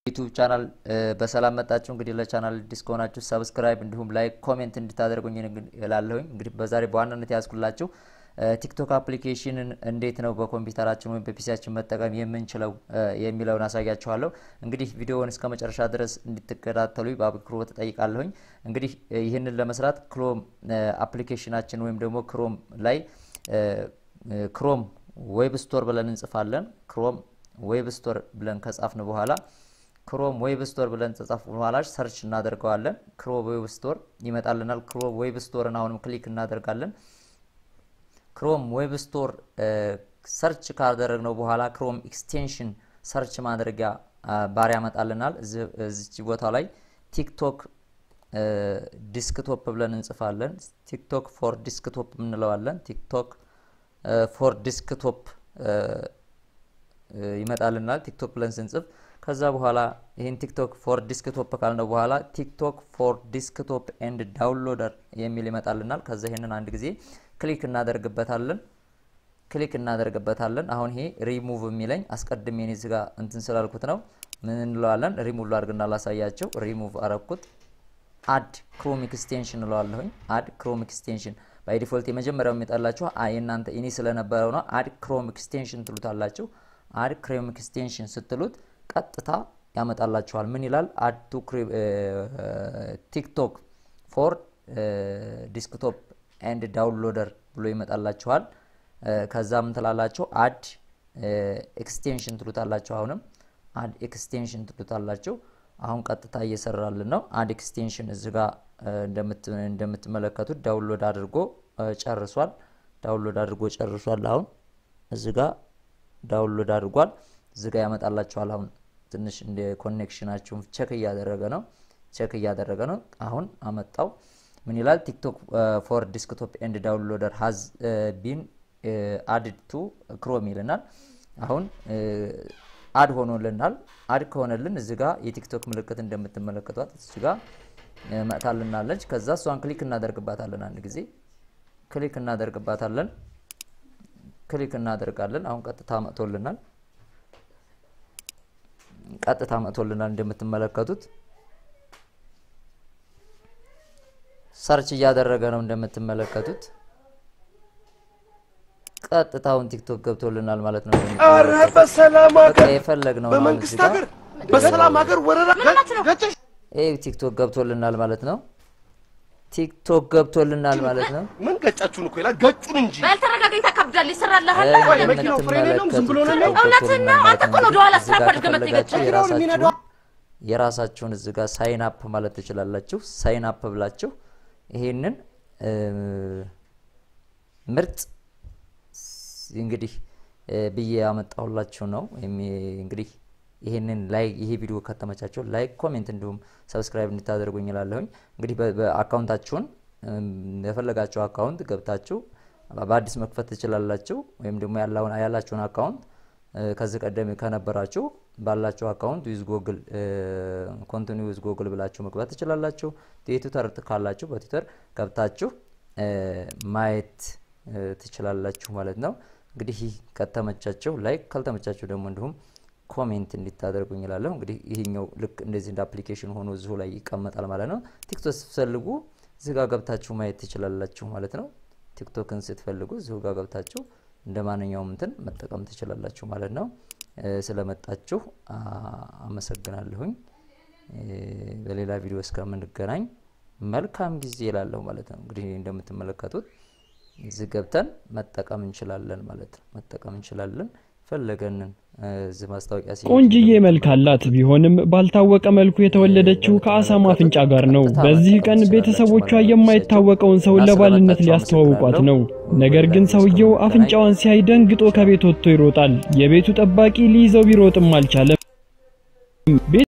ዩቱብ ቻናል በሰላም መጣችሁ። እንግዲህ ለቻናል አዲስ ከሆናችሁ ሰብስክራይብ እንዲሁም ላይክ ኮሜንት እንድታደርጉኝ እላለሁኝ። እንግዲህ በዛሬ በዋናነት ያዝኩላችሁ ቲክቶክ አፕሊኬሽንን እንዴት ነው በኮምፒውተራችን ወይም በፒሲያችን መጠቀም የምንችለው የሚለውን አሳያችኋለሁ። እንግዲህ ቪዲዮውን እስከ መጨረሻ ድረስ እንድትከታተሉ በአክብሮት እጠይቃለሁኝ። እንግዲህ ይህንን ለመስራት ክሮም አፕሊኬሽናችን ወይም ደግሞ ክሮም ላይ ክሮም ዌብ ስቶር ብለን እንጽፋለን። ክሮም ዌብ ስቶር ብለን ከጻፍን በኋላ ክሮም ዌብ ስቶር ብለን ከጻፍን በኋላ ሰርች እናደርገዋለን። ክሮም ዌብ ስቶር ይመጣልናል። ክሮም ዌብ ስቶርን አሁንም ክሊክ እናደርጋለን። ክሮም ዌብ ስቶር ሰርች ካደረግነው በኋላ ክሮም ኤክስቴንሽን ሰርች ማድረጊያ ባር ያመጣልናል። እዚች ቦታ ላይ ቲክቶክ ዲስክቶፕ ብለን እንጽፋለን። ቲክቶክ ፎር ዲስክቶፕ እንለዋለን። ቲክቶክ ፎር ዲስክቶፕ ይመጣልናል። ቲክቶክ ብለን ስንጽፍ ከዛ በኋላ ይህን ቲክቶክ ፎር ዲስክቶፕ ካልነው በኋላ ቲክቶክ ፎር ዲስክቶፕ ኤንድ ዳውንሎደር የሚል ይመጣልናል። ከዛ ይህንን አንድ ጊዜ ክሊክ እናደርግበታለን ክሊክ እናደርግበታለን። አሁን ይሄ ሪሙቭ የሚለኝ አስቀድሜ እኔ እዚህ ጋር እንትን ስላልኩት ነው። ምን እንለዋለን? ሪሙቭ ላድርግና ላሳያቸው። ሪሙቭ አረኩት። አድ ክሮም ኤክስቴንሽን እንለዋለሁኝ። አድ ክሮም ኤክስቴንሽን ባይ ዲፎልት የመጀመሪያው የሚጠላችሁ የእናንተ ኢኒ ስለነበረው ነው። አድ ክሮም ኤክስቴንሽን ትሉታላችሁ። አድ ክሮም ኤክስቴንሽን ስትሉት ቀጥታ ያመጣላችኋል። ምን ይላል? አድ ቱ ቲክቶክ ፎር ዲስክቶፕ ኤንድ ዳውንሎደር ብሎ ይመጣላችኋል። ከዛ ምን ትላላችሁ? አድ ኤክስቴንሽን ትሉታላችሁ። አሁንም አድ ኤክስቴንሽን ትሉታላችሁ። አሁን ቀጥታ እየሰራልን ነው። አድ ኤክስቴንሽን እዚህ ጋር እንደምትመለከቱት ዳውንሎድ አድርጎ ጨርሷል። ዳውንሎድ አድርጎ ጨርሷል። አሁን እዚህ ጋር ዳውንሎድ አድርጓል። እዚህ ጋር ያመጣላችኋል። አሁን ትንሽ እንደ ኮኔክሽናችሁን ቸክ እያደረገ ነው። ቸክ እያደረገ ነው። አሁን አመጣው። ምን ይላል? ቲክቶክ ፎር ዲስክቶፕ ኤንድ ዳውንሎደር ሀዝ ቢን አድድ ቱ ክሮም ይልናል። አሁን አድ ሆኖልናል። አድ ከሆነልን እዚ ጋ የቲክቶክ ምልክት እንደምትመለከቷት እዚ ጋ መጥታልናለች። ከዛ እሷን ክሊክ እናደርግባታለን። አንድ ጊዜ ክሊክ እናደርግባታለን። ክሊክ እናደርጋለን። አሁን ቀጥታ መጥቶልናል። ቀጥታ መጥቶልናል እንደምትመለከቱት ሰርች እያደረገ ነው እንደምትመለከቱት። ቀጥታውን ቲክቶክ ገብቶልናል ማለት ነው። ኧረ በሰላም ሀገር የፈለግነው በመንግስት ሀገር በሰላም ሀገር ወረራ ገጨሽ ይህ ቲክቶክ ገብቶልናል ማለት ነው። ቲክቶክ ገብቶልናል ማለት ነው። ምን ገጫችሁን እኮ ይላል ገጩን እንጂ ባልተረጋጋኝ ታከብዳል ይሰራልሃል። ቆይ መኪናው ፍሬን የለውም ዝም ብሎ ነው የሚሄደው? እውነትህን ነው። አንተ እኮ ነው ወደኋላ ስራ ፈልገህ መጥተህ የገጨኸው። መኪናውን የሚነዳው የራሳችሁን እዚህ ጋር ሳይን አፕ ማለት ትችላላችሁ። ሳይን አፕ ብላችሁ ይሄንን ምርጥ እንግዲህ ብዬ ያመጣሁላችሁ ነው። እንግዲህ ይሄንን ላይ ይሄ ቪዲዮ ከተመቻቸው ላይክ፣ ኮሜንት እንዲሁም ሰብስክራይብ እንድታደርጉኝ እላለሁኝ። እንግዲህ በአካውንታችሁን የፈለጋችሁ አካውንት ገብታችሁ በአዲስ መክፈት ትችላላችሁ። ወይም ደግሞ ያላችሁን አካውንት ከዚህ ቀደም ከነበራችሁ ባላችሁ አካውንት ዊዝ ጎግል ኮንቲኒ ዊዝ ጎግል ብላችሁ መግባት ትችላላችሁ። የትዊተር ካላችሁ በትዊተር ገብታችሁ ማየት ትችላላችሁ ማለት ነው። እንግዲህ ይህ ከተመቻቸው ላይክ ካልተመቻቸው ደግሞ እንዲሁም ኮሜንት እንዲታደርጉኝ እላለሁ። እንግዲህ ይህኛው ልክ እንደዚህ እንደ አፕሊኬሽን ሆኖ እዚሁ ላይ ይቀመጣል ማለት ነው። ቲክቶክ ስትፈልጉ እዚህ ጋር ገብታችሁ ማየት ትችላላችሁ ማለት ነው። ቲክቶክን ስትፈልጉ እዚሁ ጋር ገብታችሁ እንደ ማንኛውም እንትን መጠቀም ትችላላችሁ ማለት ነው። ስለመጣችሁ አመሰግናለሁኝ። በሌላ ቪዲዮ እስከምንገናኝ መልካም ጊዜ ይላለሁ ማለት ነው። እንግዲህ እንደምትመለከቱት እዚህ ገብተን መጠቀም እንችላለን ማለት ነው። መጠቀም እንችላለን ፈለገንን እዚህ ማስታወቂያ ሲ ቆንጅዬ መልክ አላት። ቢሆንም ባልታወቀ መልኩ የተወለደችው ከአሳማ አፍንጫ ጋር ነው። በዚህ ቀን ቤተሰቦቿ የማይታወቀውን ሰው ለባልነት ሊያስተዋውቋት ነው። ነገር ግን ሰውየው አፍንጫዋን ሲያይ ደንግጦ ከቤት ወጥቶ ይሮጣል። የቤቱ ጠባቂ ሊይዘው ቢሮጥም አልቻለም።